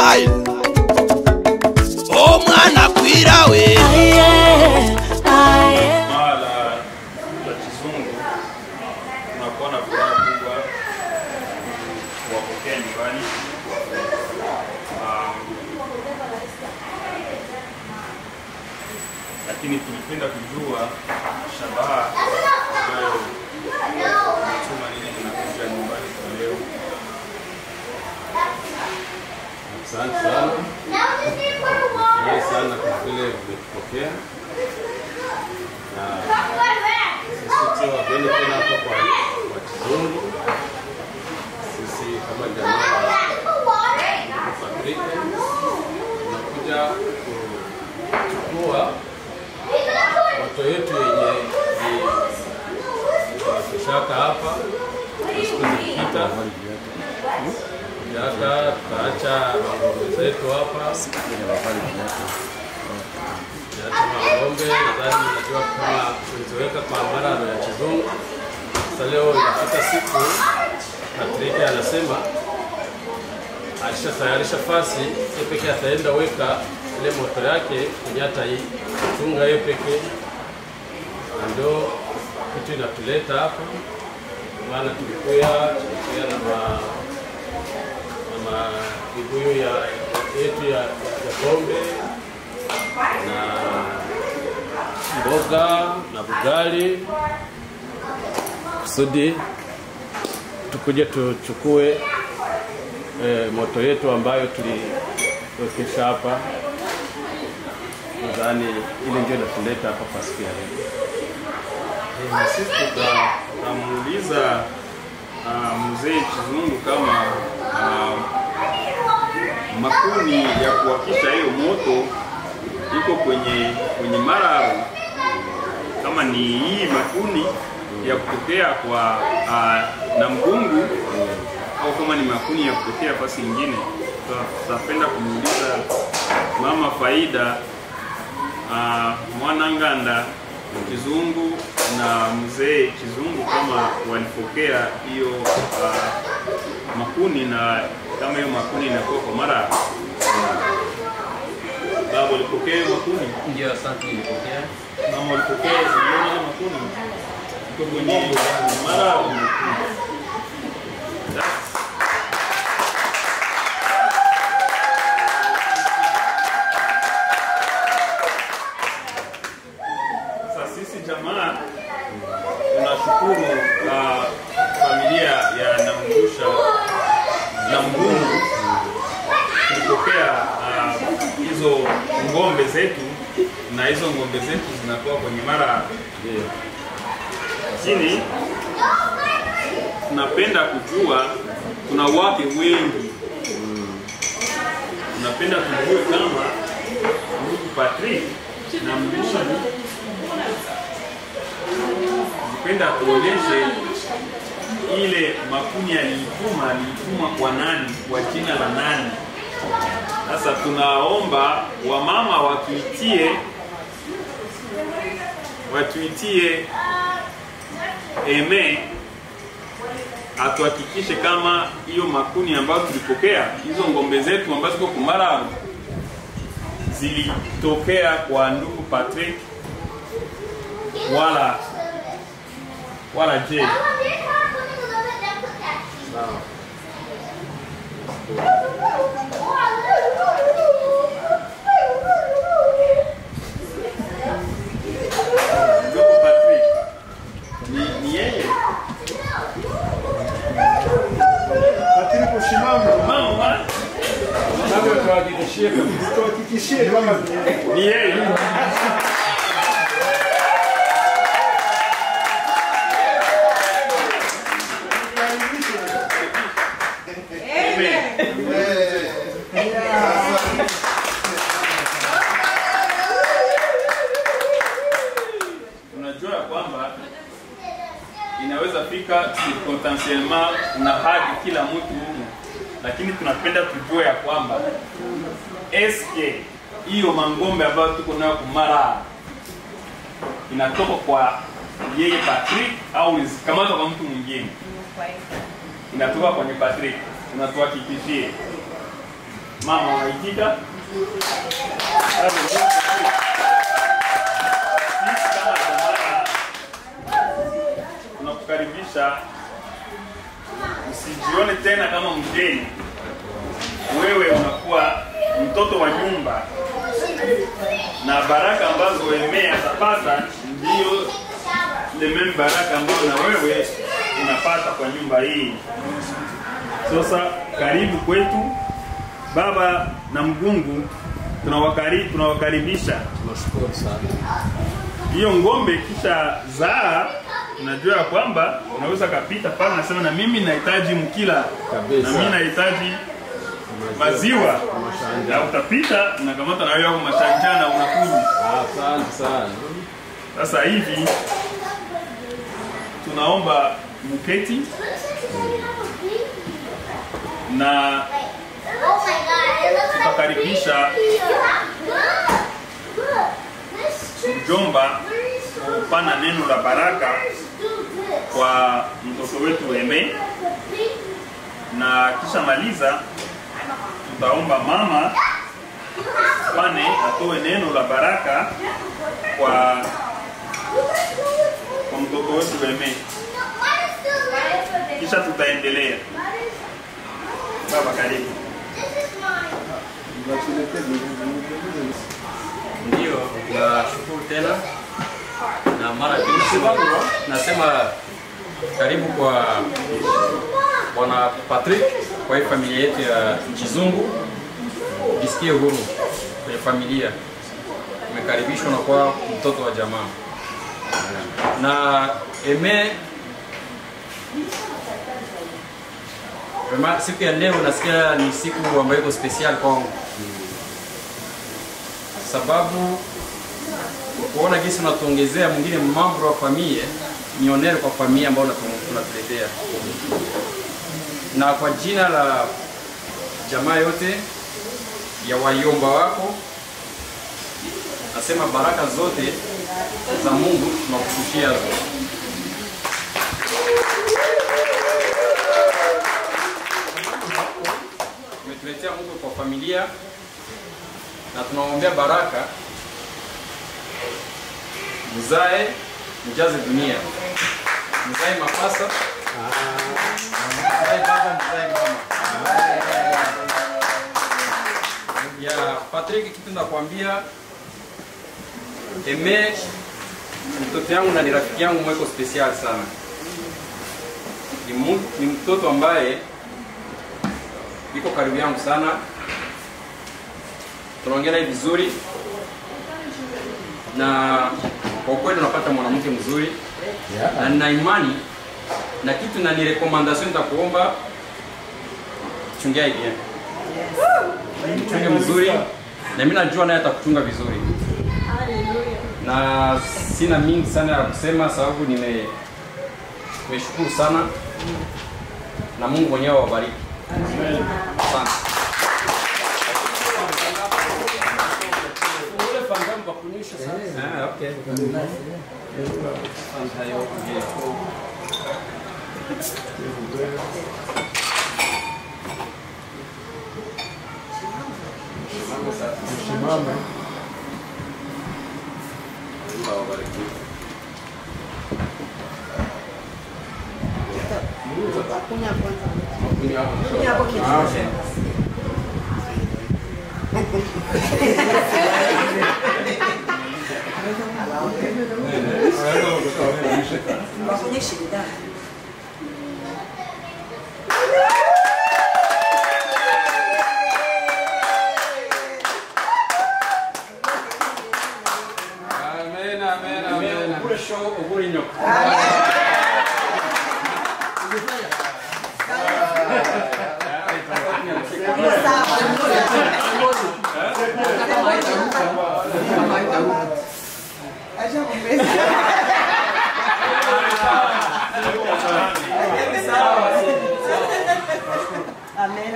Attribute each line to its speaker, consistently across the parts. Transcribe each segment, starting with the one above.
Speaker 1: style omwana kwirawe
Speaker 2: mara la kizungu tunakuwa na furaha kubwa kuwapokea nyumbani. Ah, Lakini tulipenda kujua shabaha ambayo imetuma nini tunakuja nyumbani kwa leo.
Speaker 3: Asante sana. Furahi sana kwa vile umetupokea na sisi sio wageni tena hapa kwa kwa Kizungu. Sisi kama jamaa wa Patrick tunakuja kuchukua moto yetu yenye tushaka hapa na siku zilipita Jaka tutaacha ng'ombe zetu hapa Tuacha ng'ombe, nadhani najua kama tuliziweka kwa mararo ya kizungu. Sasa leo inafika siku Patrick anasema alishatayarisha fasi yeye peke ataenda weka ile moto yake kwenye hata hii chunga yeye peke, na ndio kitu inatuleta hapa, maana tulikuya tulikuya na ma na vibuyu ya yetu ya, ya pombe na mboga na bugali kusudi tukuje tuchukue eh, moto yetu ambayo tuliwekesha hapa. Nadhani ile ndio inatuleta hapa kwa siku ya leo.
Speaker 2: Eh, na sisi tuta- tutamuuliza ah, mzee Kizungu kama ah, makuni ya kuwakisha hiyo moto iko kwenye kwenye mararo, kama ni hii makuni ya kutokea kwa ah, na mgungu au kama ni makuni ya kutokea fasi ingine. Tuta- Tutapenda kumuuliza mama Faida ah, Mwananganda Kizungu na mzee Kizungu kama walipokea hiyo ah, makuni na kama hiyo makuni inakuwa kwa mara baba ulipokea hiyo makuni
Speaker 3: Ndio, asante, nilipokea.
Speaker 2: mama ulipokea uliona hiyo makuni iko kwenye mara Sasa sisi jamaa tunashukuru uh, familia ya Namgusha na Mgungu tulipokea ah, hizo ng'ombe zetu na hizo ng'ombe zetu zinakuwa kwenye mara
Speaker 3: Ndio.
Speaker 2: lakini tunapenda kujua kuna wake wengi tunapenda tujue kama ndugu Patrick na Mgusha nipenda tuoneshe ile makuni aliituma aliituma kwa nani kwa jina la nani sasa tunaomba wamama watuitie watuitie eme atuhakikishe kama hiyo makuni ambayo tulipokea hizo ngombe zetu ambazo ziko kumara zilitokea kwa ndugu Patrick wala wala je
Speaker 3: Sawa.
Speaker 2: ndugu Patrick ni, ni yeye
Speaker 4: Patrick usimame,
Speaker 2: mama
Speaker 3: Labda tuhakikishie kabisa.
Speaker 4: tuhakikishie kama ni yeye.
Speaker 2: ni yeye unajua ya kwamba inaweza fika circumstantiellement una hadi kila mtu humu, lakini tunapenda tujue ya kwamba eske hiyo mangombe ambayo tuko nayo kumara inatoka kwa yeye Patrick au zikamatwa kwa mtu mwingine? Inatoka kwenye Patrick, unatuhakikishie mama waitika. Sisi kama jamaa tunakukaribisha, usijione tena kama mgeni. Wewe unakuwa mtoto wa nyumba, na baraka ambazo Emea atapata ndio the main baraka ambayo na wewe unapata kwa nyumba hii. Sasa karibu kwetu baba na mgungu, tunawakari, tunawakaribisha.
Speaker 3: Tunashukuru sana.
Speaker 2: Hiyo ng'ombe kisha zaa, unajua ya kwamba unaweza kapita pale nasema na mimi nahitaji mkila
Speaker 3: Kabisa.
Speaker 2: na mimi nahitaji maziwa, na utapita unakamata na wewe yako mashanja na unakunywa.
Speaker 3: Asante sana.
Speaker 2: Sasa hivi tunaomba muketi na tutakaribisha mjomba kupana neno la baraka kwa mtoto wetu Eme, na kisha maliza tutaomba mama pane atoe neno la baraka kwa kwa mtoto wetu Eme, kisha tutaendelea. Baba, karibu.
Speaker 1: Ndio, nashukuru tena na mara pili nasema karibu kwa bwana Patrick kwa hii familia yetu ya Chizungu. Jisikie huru kwenye familia, umekaribishwa na kwa mtoto wa jamaa na eme Vraiment, siku ya leo nasikia ni siku ambayo iko special kwangu sababu kuona jinsi unatuongezea mwingine mambo wa familia ni onere kwa familia ambayo unatu- unatuletea, na kwa jina la jamaa yote ya wayomba wako nasema baraka zote za Mungu tunakushushia zote. Umetuletea Mungu kwa familia na tunaombea baraka mzae mjaze dunia mzae mapasa mzae baba mzae mama ya Patrick kitu nakwambia eme mtoto yangu na ni rafiki yangu mweko special sana ni, mu, ni mtoto ambaye iko karibu yangu sana tunaongea naye vizuri na kwa kweli unapata mwanamke mzuri na nina imani na kitu na ni recommendation nitakuomba chungia hii bien mchunge mzuri na mimi najua naye atakuchunga vizuri na sina mingi sana ya kusema sababu nime nimeshukuru sana na Mungu mwenyewe awabariki asante Ah, okay. Asante, okay.
Speaker 4: Simama.
Speaker 1: Mungu awabariki.
Speaker 5: Kunya kwanza.
Speaker 1: Kunya hapo.
Speaker 5: Kunya hapo kitu.
Speaker 1: Ah, okay.
Speaker 5: Wafunye shida.
Speaker 1: Amen, amen, amen. Kule show uguri nyoka.
Speaker 5: Acha kumbeza. Amen.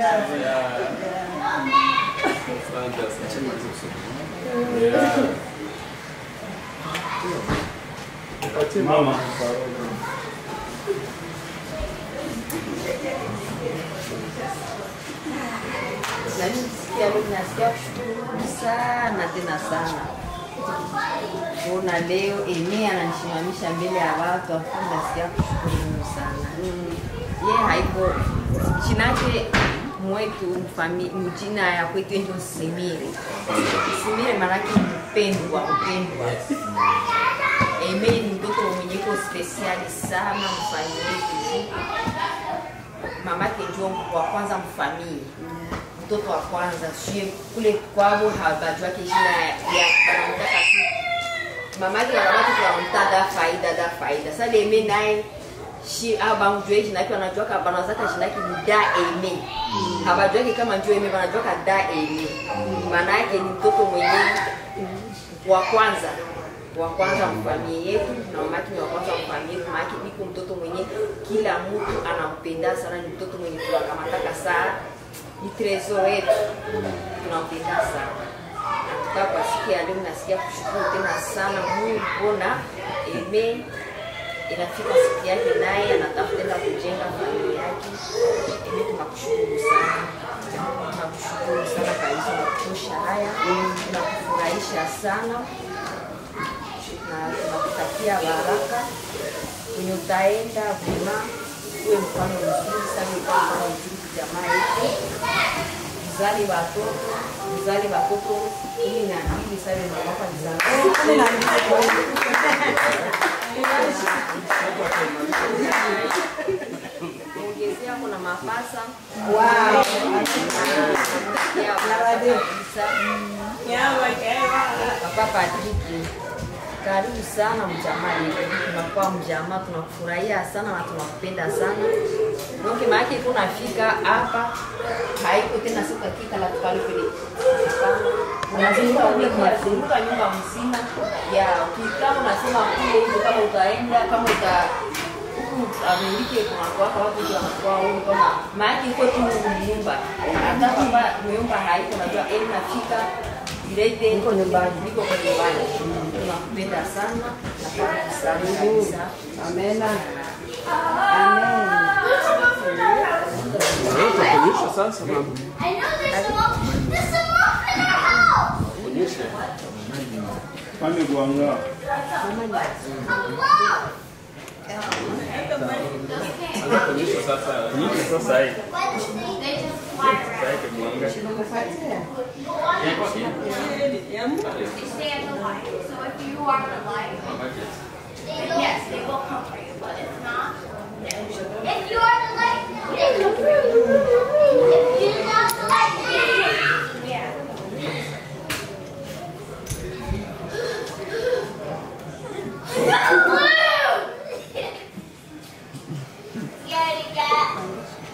Speaker 2: Mama,
Speaker 5: Nani
Speaker 6: ya leo nasikia kushukuru sana tena sana kuona leo Emi ananisimamisha mbele ya watu, afu nasikia kushukuru Mungu sana. Ye haiko chinake mwetu mfami, mjina ya kwetu ndio Simire. Simire maanake mpendwa, mpendwa. Emi ni mtoto mwenye ko spesiali sana mfamilia yetu mamake ndio wa kwanza mfamili mtoto wa kwanza sie kule kwabo habajwake jina ya ya- wanamtaka tu mamake na mamake tunamta da faida da faida sasa deme naye shi abamjue jina yake wanajwaka banawazaka jina yake ni da eme habajwake kama ndio eme wanajwaka da eme maana yake ni mtoto mwenye wa kwanza wa kwanza mfamilia yetu na mamake ni wa kwanza mfamilia yetu maana niko mtoto mwenye kila mtu anampenda sana ni mtoto mwenye tunakamataka saa ni tresor wetu tunampenda sana Nataka kwa siku ya leo nasikia kushukuru tena sana Mungu bona eme inafika siku yake naye anatafuta tena kujenga familia yake. Eme tunakushukuru sana, tunakushukuru sana kabisa kwa kutosha haya, tunakufurahisha sana na tunakutakia baraka kwenye utaenda vema, uwe mfano mzuri sana, uwe mfano mzuri kwa jamaa yetu mzali watoto mzali watoto kumi na mbili sasa na mwaka mzali ongezea kuna mapasa papa Patriki karibu sana mjamaa yetu tunakuwa mjamaa tunakufurahia sana na tunakupenda sana donc maake kunafika hapa haiko tena siku hakika la tukali kule unazunguka unazunguka nyumba mzima ya kama unasema kule hizo kama utaenda kama uta huku Amerika kuna kwa watu wanakuwa huko kama maake iko tu nyumba hata kama nyumba haiko najua eli nafika direct niko nyumbani niko kwa nyumbani tunakupenda sana na karibu sana kabisa
Speaker 5: Amena.
Speaker 3: Utakuonyesha sasa mama.
Speaker 7: I know there's some more, there's some more in the house.
Speaker 3: Onyeshe.
Speaker 4: Pande kuangaa.
Speaker 3: Onyesha sasa.
Speaker 2: Nyingi sasa hii.
Speaker 7: They just fly
Speaker 2: Sasa
Speaker 7: around.
Speaker 2: yake mwanga.
Speaker 7: They stay at the light. So if you are the light, then yes, they will come for you. But if not, no. If you are the light, they come for you. If you're not the light, they Yeah. Blue! Scaredy cat.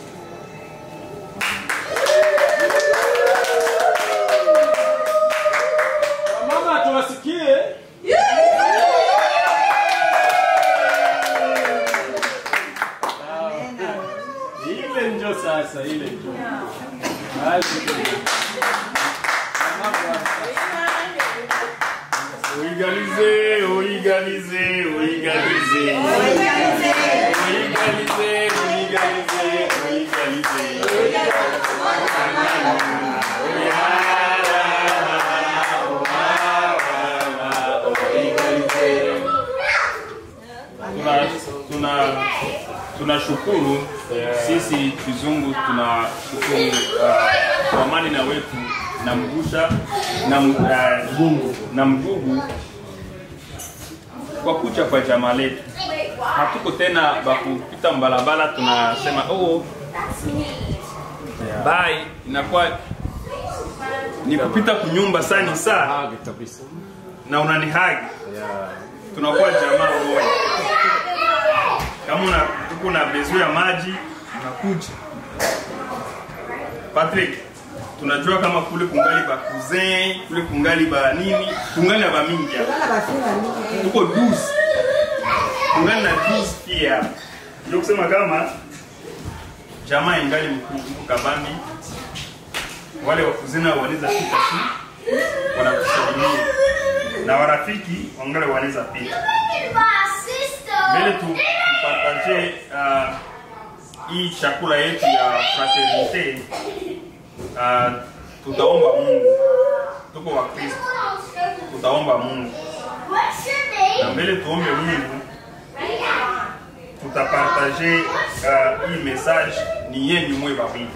Speaker 3: Mama tuwasikie. Ile ndio sasa, ile ndio. Haleluya.
Speaker 2: Oigalize, oigalize, oigalize. Oigalize, oigalize, oigalize. Tuna- tuna tunashukuru sisi kizungu tunashukuru uh, kwa amani na wetu na mgusha na mgungu na mgugu kwa kucha kwa jamaa letu hatuko tena bakupita mbalabala tunasema oh, bye inakuwa ni kupita kunyumba sani saa
Speaker 3: Hage kabisa.
Speaker 2: na unanihagi
Speaker 3: Yeah.
Speaker 2: tunakuwa jamaa moja. Kama una uko na bezo ya maji unakuja. Patrick, tunajua kama kule kungali ba cousin, kule kungali ba nini, kungali na ba mingi hapa.
Speaker 5: Bana bafinga mingi.
Speaker 2: Tuko 12. Kungali na 12 pia hapa. Ndio kusema kama jamaa ingali mkuu kabambi. Wale wa kuzina wanaweza pita tu wanakusalimia na warafiki wangali wanaweza pita
Speaker 7: Look at my sister.
Speaker 2: mbele tu tupartaje uh, hii chakula yetu ya fraternite uh, tutaomba Mungu, tuko wa Kristo, tutaomba Mungu
Speaker 7: What's your
Speaker 2: na
Speaker 7: name?
Speaker 2: mbele tuombe Mungu, tutapartage uh, hii message ni yenyu mwe wawili.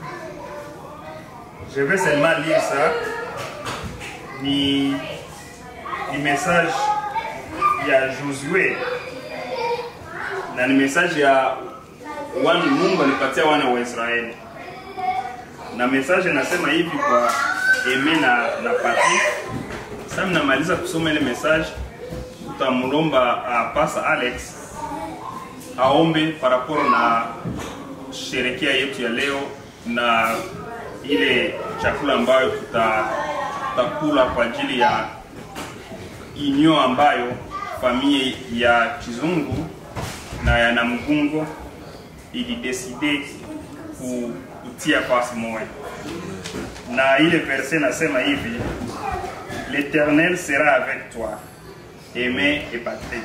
Speaker 2: Je vais seulement lire ça. Ni, ni message ya Josue na ni message ya wana Mungu alipatia wana wa Israeli, na message nasema hivi kwa Eme na, na Patrick. Sasa mnamaliza kusoma ile message tutamlomba uh, Pastor Alex aombe par rapport na sherekea yetu ya leo na ile chakula ambayo tuta, tutakula kwa ajili ya inyo ambayo familia ya Kizungu na ya Namugungo ilideside ku- kutia pasi moja, na ile verse nasema hivi l'Éternel sera avec toi Aimé et Patrick.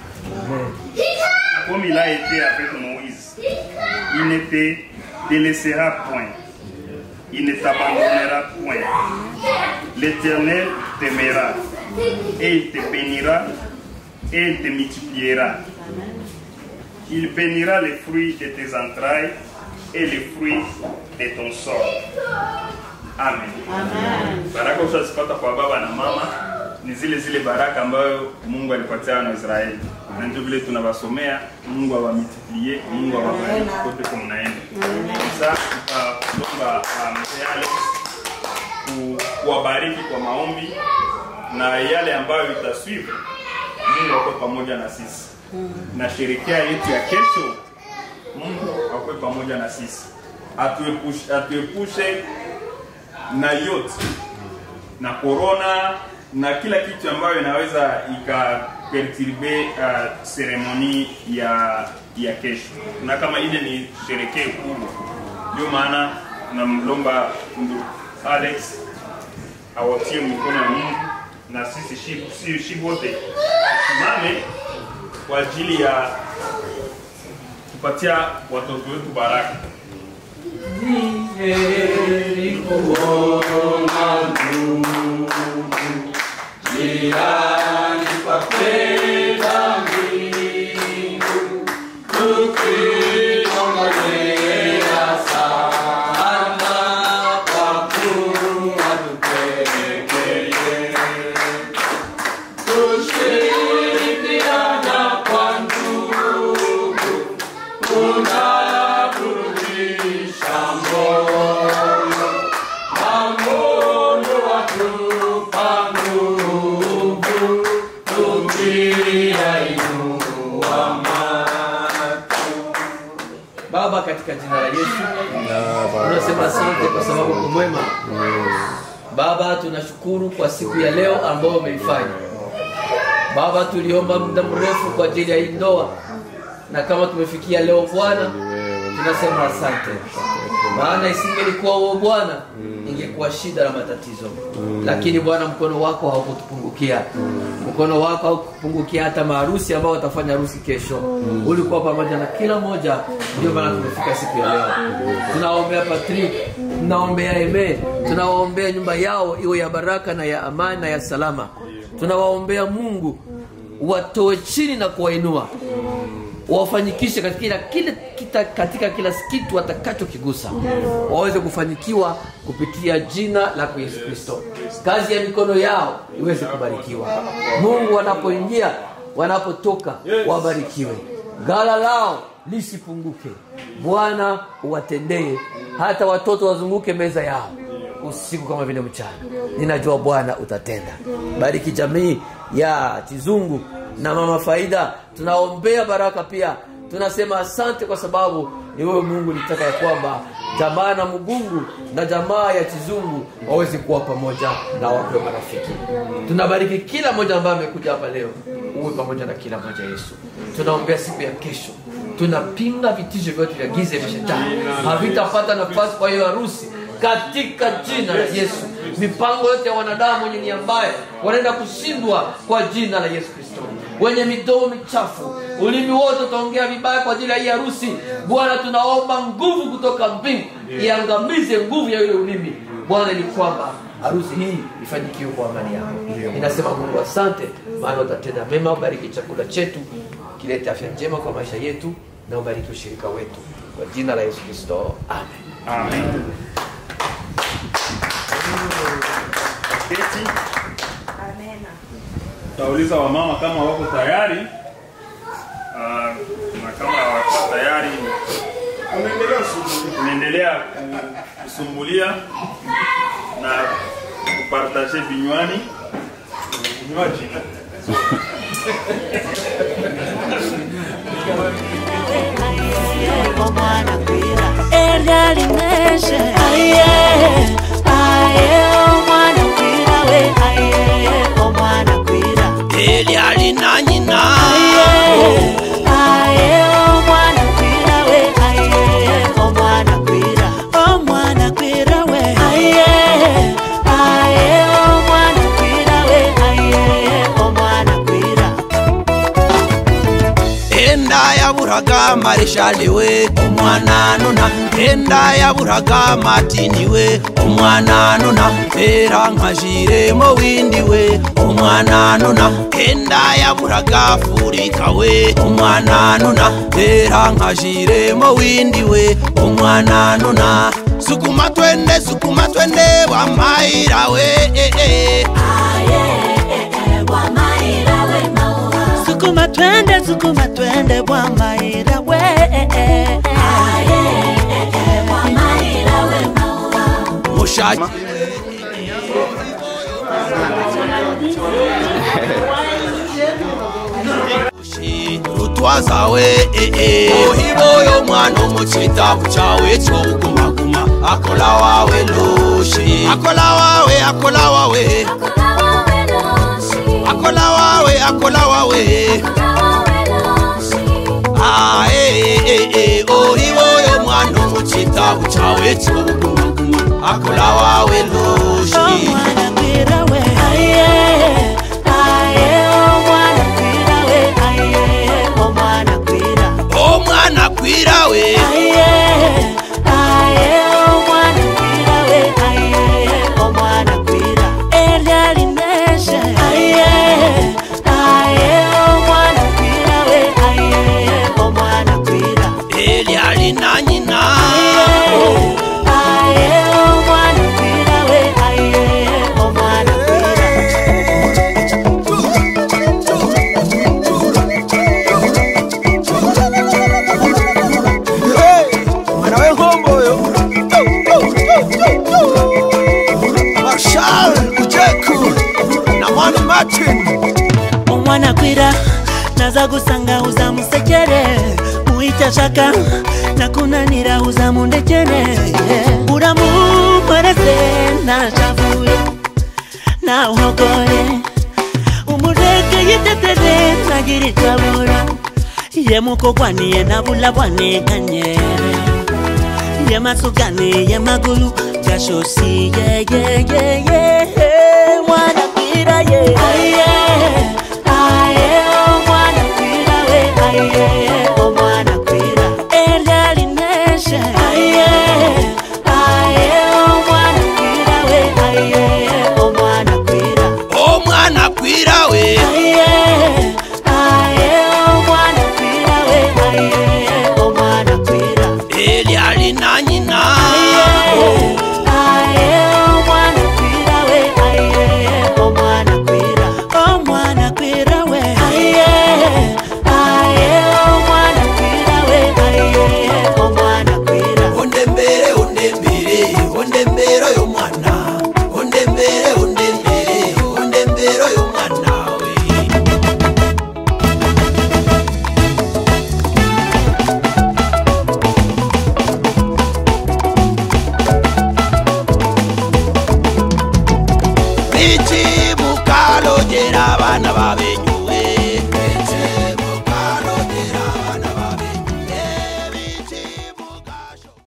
Speaker 2: Comme il a été avec Moïse, il ne te délaissera point, il ne t'abandonnera point. L'Éternel t'aimera et il te bénira et il te multipliera. Il bénira les fruits de tes entrailles et les fruits de ton sort. Amen. Baraka ushazipata kwa baba na mama ni zile zile baraka ambayo Mungu alipatia wana wa Israeli, na ndio vile tunawasomea. Mungu awamultiplie, Mungu awabariki kote kwa mnaenda. Sasa tutaomba uh, mzee Alex ku- kuwabariki kwa maombi na yale ambayo itaswiva. Mungu ako pamoja na sisi na sherekea yetu ya kesho, Mungu akwe pamoja na sisi, atuepushe, atuepushe na yote na corona na kila kitu ambayo inaweza ikaperturbe uh, seremoni ya ya kesho, na kama ile ni sherekee kubwa, ndio maana namlomba ndugu Alex awatie mikono ya Mungu na sisi shi- si- shi wote tusimame kwa ajili ya kupatia watoto wetu baraka.
Speaker 8: Baba, katika jina la Yesu tunasema asante kwa sababu uko mwema. Baba, tunashukuru kwa siku ya leo ambayo umeifanya. Baba, tuliomba muda mrefu kwa ajili ya hii ndoa, na kama tumefikia leo Bwana, tunasema asante, maana isingelikuwa wewe Bwana, ingekuwa shida na matatizo, lakini Bwana, mkono wako haukutupungukia mkono wako haukupungukia hata maharusi ambao watafanya harusi kesho. Ulikuwa pamoja na kila mmoja, ndio maana tumefika siku ya leo. Tunaombea Patrick, tunaombea Eme, tunawaombea nyumba yao iwe ya baraka na ya amani na ya salama. Tunawaombea Mungu watoe chini na kuwainua wafanyikishe katika kila, kila, kita, katika kila kitu watakachokigusa waweze kufanikiwa kupitia jina lako Yesu Kristo. Kazi ya mikono yao iweze kubarikiwa. Mungu wanapoingia wanapotoka, wabarikiwe. Gala lao lisipunguke. Bwana uwatendee, hata watoto wazunguke meza yao usiku kama vile mchana. Ninajua Bwana utatenda. Bariki jamii ya Kizungu na mama Faida, tunaombea baraka pia. Tunasema asante kwa sababu ni wewe Mungu litaka ya kwamba jamaa na Mugungu na jamaa ya Kizungu waweze kuwa pamoja na wapewe marafiki. Tunabariki kila mmoja ambaye amekuja hapa leo, uwe pamoja na kila mmoja Yesu. Tunaombea siku ya kesho, tunapinga vitisho vyote vya giza vya shetani, havitapata nafasi kwa hiyo harusi katika jina la Yesu. Mipango yote ya wanadamu wenye nia mbaya wanaenda kushindwa kwa jina la Yesu Kristo. Wenye midomo michafu, ulimi wote utaongea vibaya kwa ajili ya hii harusi. Bwana, tunaomba nguvu kutoka mbingu iangamize nguvu ya yule ulimi bwana ni kwamba harusi hii ifanikiwe kwa amani yako ninasema mungu asante maana utatenda mema ubariki chakula chetu kilete afya njema kwa maisha yetu na ubariki ushirika wetu kwa jina la yesu kristo amen
Speaker 2: Amen. Keti. Tauliza wamama kama wako tayari Ah, na kama wako tayari tunaendelea kusumbulia na kupartaje vinywani vinywaji
Speaker 9: Erga limeshe aye aye omwana kwira we aye omwana kwira
Speaker 10: Elia lina nyina
Speaker 9: aye aye omwana kwira we aye omwana kwira omwana kwira we aye aye omwana kwira we aye omwana kwira
Speaker 10: enda yaburaga marishali we omwana nuna enda yaburaga matini we omwana nuna era nkajiremo windi we omwana nuna enda yaburaga furika we omwana nuna era nkajiremo windi we omwana nuna sukuma twende sukuma twende wamaira we eh, eh.
Speaker 9: sukuma twende sukuma twende bwa maira we
Speaker 10: mushaki rutwaza we ohiboyo mwana omuchitabu chawe chobugumaguma akola wawe loshi akola wawe akola wawe akola wawe akola wawe Ah, eh, eh, eh, ohiboyo mwana omuchitabu chawe chobugumaguma akola wawe loshi
Speaker 9: omwana kwira we aye aye omwana kwira we aye omwana kwira
Speaker 10: omwana kwira we
Speaker 9: aye aye omwana kwira we aye omwana kwira erya lineshe aye aye omwana kwira we aye omwana kwira
Speaker 10: Elia lina nyina
Speaker 9: aye omwana kwira we aye omwana kwira
Speaker 10: mwana w'enkombo oyo marshal ujeku na mwani martin
Speaker 9: omwana kwira naza gusanga uza musekere muita shaka nakunanira uza mundekere uramu mwerese nashavuye nawogore umureke yitetere nagiritwabura yemukogwaniye nabula bwaneganyere yemasugani yemagulu gashosi yeyeyeye mwana kwira ye aye aye omwana kwira we aye omwana kwira erya lineshe aye aye omwana kwira we aye omwana kwira
Speaker 10: omwana kwira we
Speaker 9: aye aye omwana kwira we aye omwana kwira
Speaker 10: Elia lina nyina
Speaker 9: omwana kwira we
Speaker 10: ondembere ondembere ondembere oyo mwana ondembere ondembere ondembere oyo mwana we bichi mukalojera abana babenyu